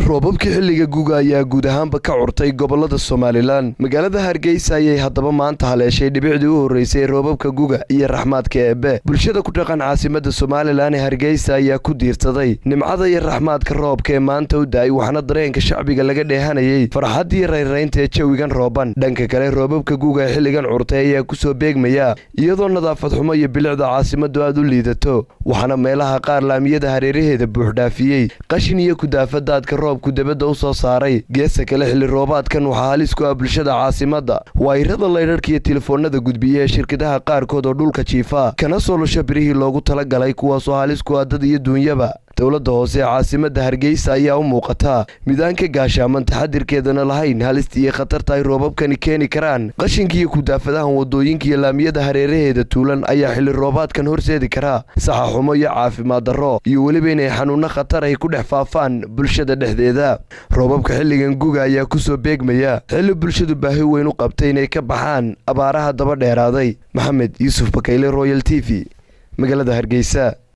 roobabkii xilliga guga ayaa guud ahaanba ka curtay gobolada somalilan magaalada hargeysa ayay haddaba maanta haleeshay dhibicdii u horreysay roobabka guga iyo raxmaadka eebbe bulshada ku dhaqan caasimada somalilan ee hargeysa ayaa ku diirsaday nimcada iyo raxmaadka roobka ee maanta u da-ay waxaana dareenka shacbiga laga dheehanayay farxaddii rayraynta ee jawigan rooban dhanka kale roobabka guga ee xilligan curtay ayaa kusoo beegmaya iyadoo nadaafad xumo iyo bilicda caasimadu aad u liidato waxaana meelaha qaar laamiyada hareeraheeda buuxdhaafiyey qashin iyo kudaafadaadka roobku debadda u soo saaray geesa kale xilli roobaadkan waxaa halis ku ah bulshada caasimadda waayirada laydharhka iyo telefoonada gudbiya ee shirkadaha qaarkood oo dhulka jiifa kana soo lusha birihii loogu talagalay kuwaasoo halis ku ah dad iyo duunyaba dowladda hoose ee caasimadda hargeysa ayaa u muuqataa midaan ka gaashaaman taxadirkeedana lahayn halista iyo khatarta ay roobabkani keeni karaan qashinka iyo kudaafadahan wadooyinka iyo laamiyada hareeraheeda tuulan ayaa xilli roobaadkan horseedi karaa saxa xumo iyo caafimaad darro iyo weliba inay xanuunno khatar ay ku dhex faafaan bulshada dhexdeeda roobabka xilligan guga ayaa kusoo beegmaya xilli bulshadu baahi weyn u qabtay inay ka baxaan abaaraha daba dheeraaday maxamed yuusuf bakayle royal t v magaalada hargeysa